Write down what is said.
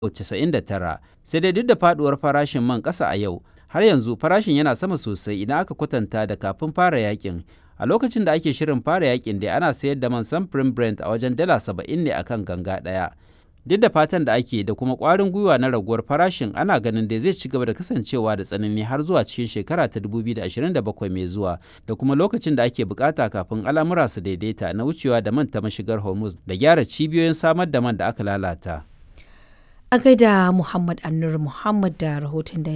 99 sai dai duk da faduwar farashin man ƙasa a yau har yanzu farashin yana sama sosai idan aka kwatanta da kafin fara yakin a lokacin da ake shirin fara yakin dai ana sayar da man samfurin brent a wajen dala 70 ne akan ganga ɗaya duk da fatan da ake da kuma ƙwarin gwiwa na raguwar farashin ana ganin da zai ci gaba da kasancewa da tsanani har zuwa cikin shekara ta 2027 mai zuwa da kuma lokacin da ake bukata kafin al'amura su daidaita na wucewa da man ta mashigar hormuz da gyara cibiyoyin samar da man da aka lalata a gaida muhammad annur muhammad da rahoton da